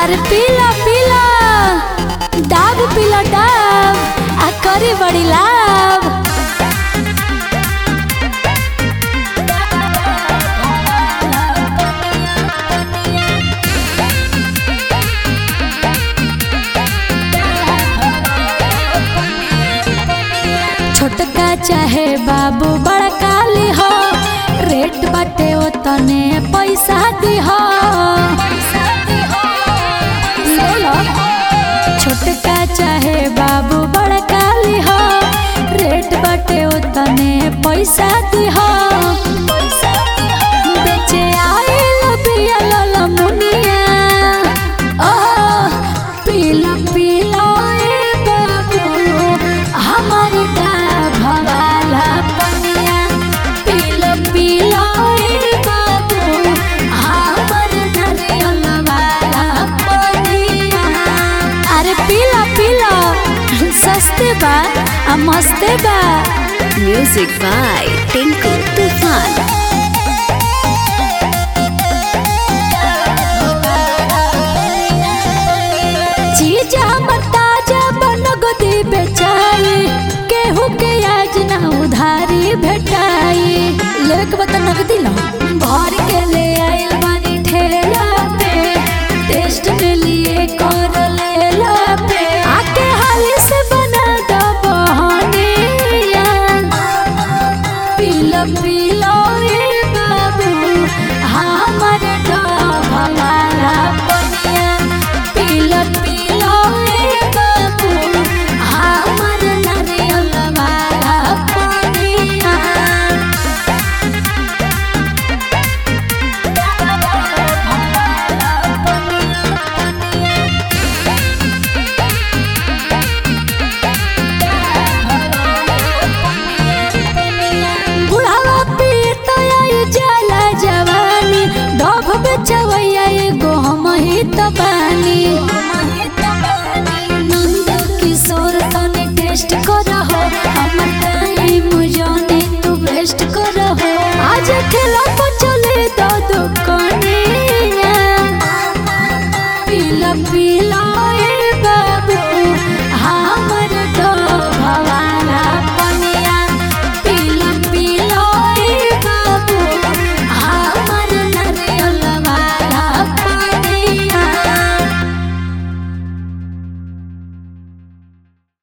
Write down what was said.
अरे पीला पीला डाब पीला डाब आ करी बड़ी लाभ छोटका चाहे बाबू बड़का लिहो रेट बाटे ओतने पैसा दिहो ले लो छोटका चाहे बाबू बड़का लिहो रेट बाटे ओतने पैसा दिहो बेचे आइल बिया लल मुनिया ओ पीला पीला ए बाबू हमर का भवाला पनिया पीला पीला ए बाबू हमर नरियल वाला पनिया अरे पीला पीला सस्ते बा आ मस्ते बा Music by Tinku Tufan. चीज हमर ताजा बनगदी बेचाई केहू के आज ना उधारी भेटाई लेके बता नगदी लो भर के ले